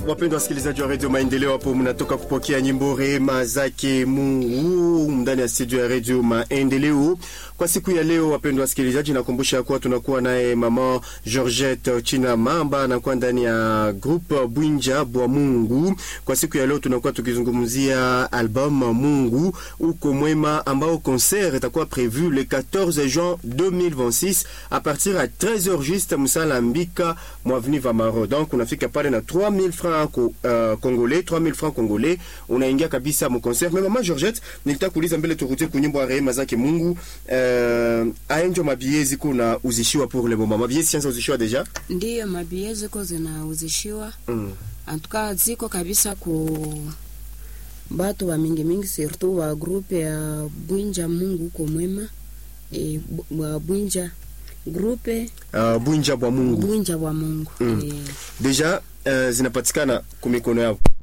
wapendwa wasikilizaji wa redio Maendeleo, hapo mnatoka kupokea nyimbo rehema zake Mungu ndani ya studio ya redio Maendeleo kwa siku ya leo. Wapendwa wasikilizaji, nakumbusha kuwa tunakuwa naye mama Georgette China Mamba anakuwa ndani ya groupe Bwinja bwa Mungu. Kwa siku ya leo tunakuwa tukizungumzia album Mungu uko mwema, ambao concert itakuwa prévu le 14 juin 2026 à partir à 13h juste Musala Mbika mwaveni Vamaro. Donc unafika pale na 3000 francs ko, uh, congolais 3000 francs congolais unaingia kabisa mu concert. Mais mama Georgette, nilitaka kuuliza mbele turudie kunyimbo ya rehema zake Mungu. Uh, aenjo mabie ziko na uzishiwa pour le moment. Mabie sianza uzishiwa deja? Ndiyo, mabie ziko zinauzishiwa Mm. antuka ziko kabisa ku batu wa mingi mingi, surtout wa grupe ya Bwinja Mungu uko mwema e, bu- wa Bwinja grupe Uh, Bwinja bwa Mungu. Bwinja wa Mungu Mm. e, Deja uh, zinapatikana kumikono yao.